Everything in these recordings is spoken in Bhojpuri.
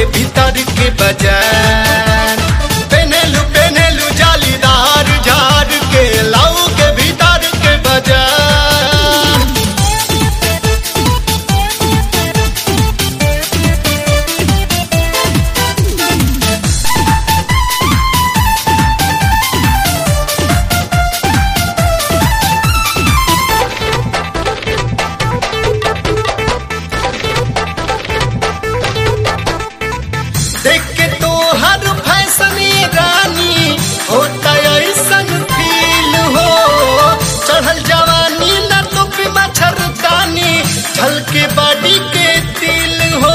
भीतर के बाजार पेनेलू पेनेलू जालीदार झाड़ के लाऊ के भीतर के बाजार देख के तो हर फैशन ये रानी होता ऐसन फील हो चढ़ल जवानी न तो भी मच्छरदानी झलके बॉडी के तिल हो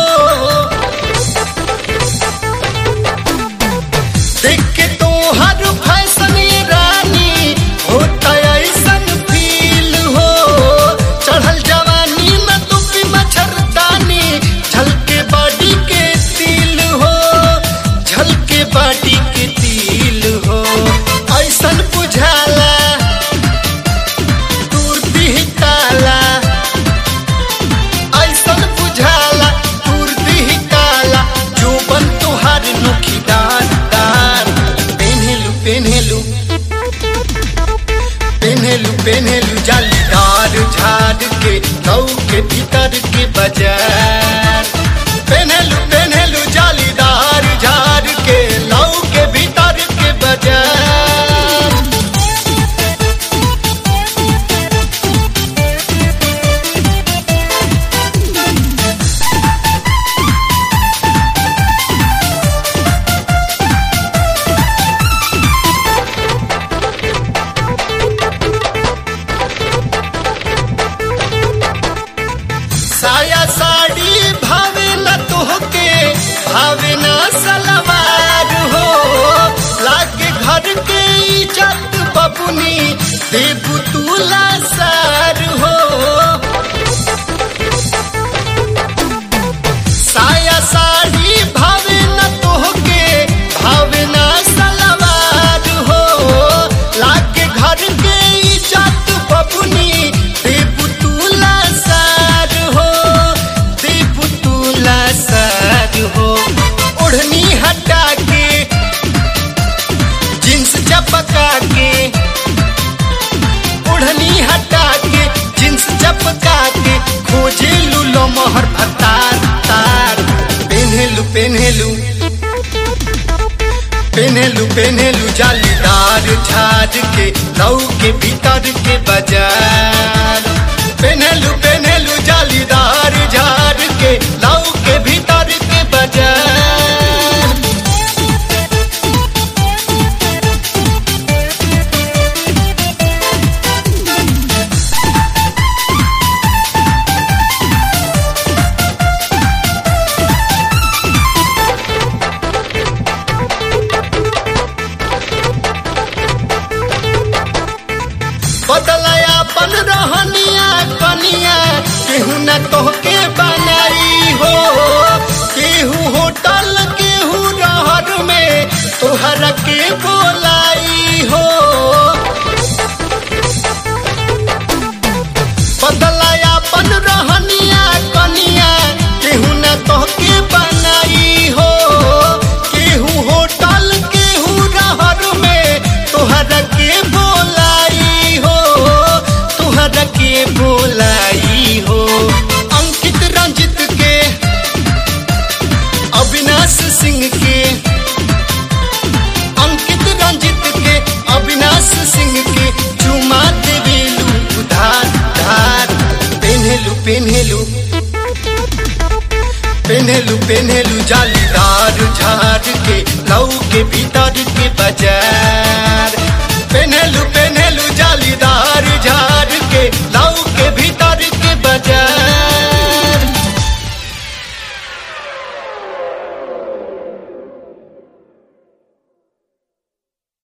देख के तो हर फैशन ये रानी होता ऐसन फील हो चढ़ल जवानी न तो भी मच्छरदानी झलके बॉडी के तिल हो झलके बॉडी के तिल हो ऐसन बुझाला दूर दिहकाला ऐसन बुझाला दूर दिहकाला जो बन तुहार नोखीदार दार पेन्हेलू पेन्हेलू पेन्हेलू पेन्हेलू जालीदार झाड़ के लौ के भीतर के बाजार पेन्हेलू पेन्हेलू जालीदार झाड़ के लौ के भीतर के बाजार साया साड़ी भावे न तोहके भावे न सलवार हो लागे घर के इज्जत बबुनी देबू तुला सार हो साया साड़ी भावे न तोहके भावे न सलवार हो लागे घर के इज्जत बबुनी देबू तुला सार हो देबू तुला सार हो ओढ़नी हटा के जींस चपका के ओढ़नी हटा के जींस चपका के खोजे लूलो मोहर भतार तार पेन्हेलू पेन्हेलू पेन्हेलू पेन्हेलू जालीदार झाड़ के लौ के भीतर के बाजार पेन्हेलू पेन्हेलू जालीदार झाड़ के लौ के भीतर के बाजार बदलाया अपन रहनिया कनिया केहू न तोहके बनाई हो केहू होटल केहू रहर में तोहरा के बोलाई हो बदलाया अपन रहनिया कनिया केहू न तोहके बनाई हो केहू होटल केहू रहर में तोहरा के बोलाई हो तोहरा के बोलाई हो अंकित रंजित के अविनाश सिंह के अंकित रंजित के अविनाश सिंह के चुमा देवेलू उधार धार पेन्हेलू पेन्हेलू पेन्हेलू पेन्हेलू जालीदार झाड़ के लौ के भीतर के बाजार